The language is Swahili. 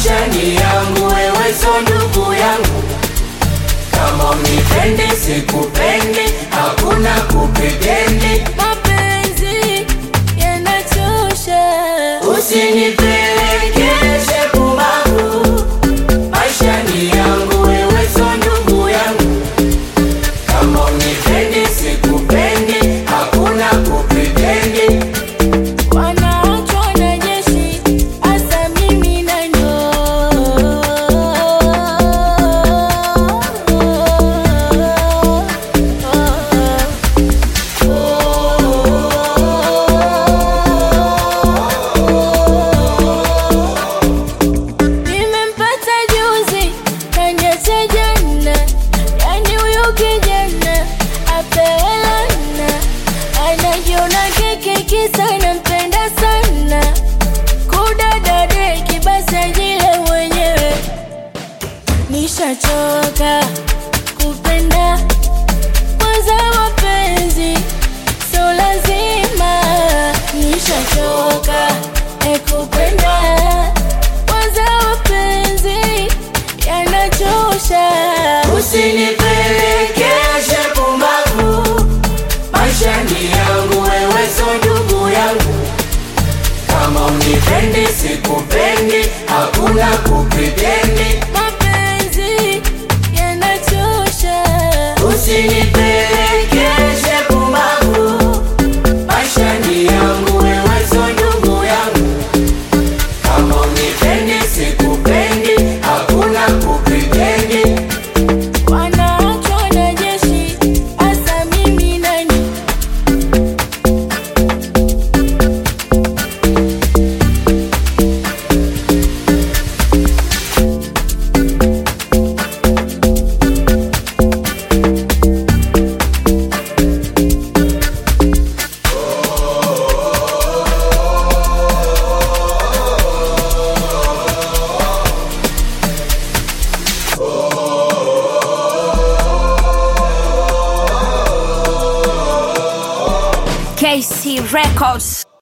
maisha ni yangu, wewe so ndugu yangu. Kama unipendi sikupendi, hakuna kupetendi. Mapenzi yanachosha, Usinipelekeshe pumavu, maisha ni yangu, wewe so ndugu yangu. Kama unipendi sikupendi, hakuna kupetendi. wanaachwa na jeshi, hasa mimi nanyo Nimempata juzi kaniacha jana, yani huyu kijana apewe lana, anajiona keke kisa nampenda sana, kudadadeki basi ajile mwenyewe. Nishachoka kupenda kwanza mapenzi so lazima, nishachoka e kupenda kwanza mapenzi yanachosha. Usinipelekeshe pumbavu, maisha ni yangu, wewe so ndugu yangu. Kama unipendi sikupendi, hakuna kupetendi. Mapenzi yanachosha. Usinipelekeshe pumbavu, maisha ni yangu, wewe so ndugu yangu. Kama unipendi sikupendi, hakuna kupetendi. Wanaachwa na jeshi, hasa mimi nani? KC Records.